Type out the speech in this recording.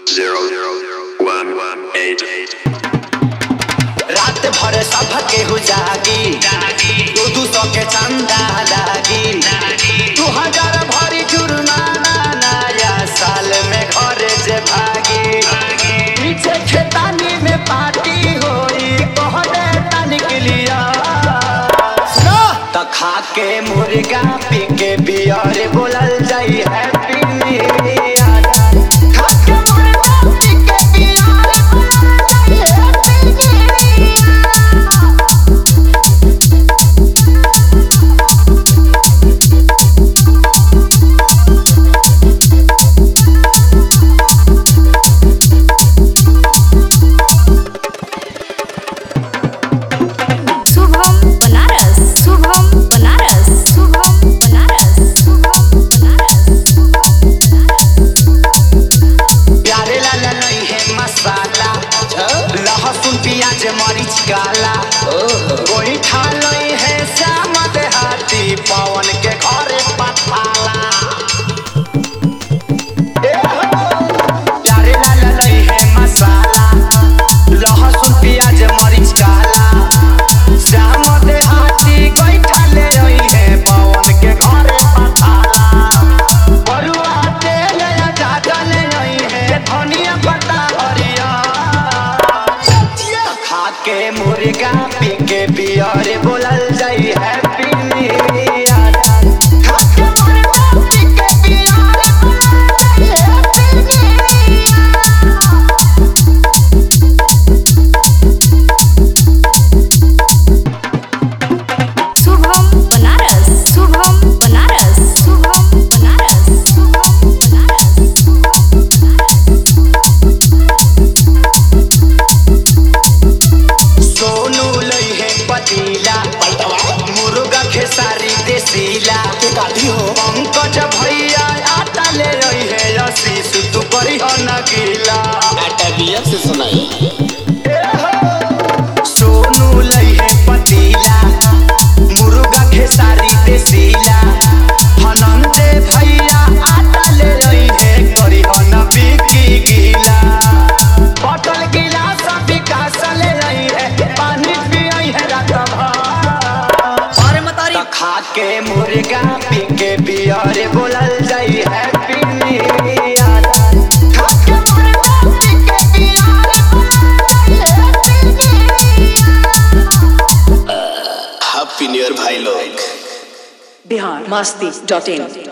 zero one one eight eight. रात भर सब केहू जागी दू दू सौ के चंदा लागी दू हजार भरी जुर्माना नया साल में घर से भागी पीछे खेतानी में पार्टी होई कहने तनिक लिया त खा के मुर्गा पी के बियर बोलल जाई हैप्पी न्यू ईयर खा के मुर्गा पी के बियर बोलल जाई हैप्पी शुभम बनारस शुभम बनारस शुभम बनारस शुभम बनारस प्यारे लाला नहीं है मसाला लहसुन प्याज मरीच काला कोई खा नहीं है श्याम देहाती पवन के घरे पठाला ए हो, प्यारे लाला नहीं है मसाला लहसुन प्याज मरीच काला श्याम देहाती कोई खा ले रही है पवन के घरे पठाला बरुआ तेल या जागल नहीं है धनिया पत्ता हरिया खा के मुर्गा पी के बियर बोलल जाई हैप्पी न्यू ईयर खा के मुर्गा पी के बियर बोलल जाई happy new year Shubham Banaras Shubham Banaras Shubham Banaras Shubham Banaras Sonu लई है पतीला मुर्गा खेसारी देसीला पंकज भैया आटा ले रही है आशीष तू करी हो नगीला सोनू लई है पतीला मुर्गा खेसारी देसीला हनंते भैया आटा ले रही है करी हो न बिकी गीला बॉटल गिलास विकास ले रही है पानी पियई है रात भर त खा के मुर्गा पी के बियर बोलल जाई हैप्पी न्यू ईयर खा के मुर्गा पी के बियर बोलल जाई happy new year Happy New Year भाई लोग बिहार मस्ती डॉट इन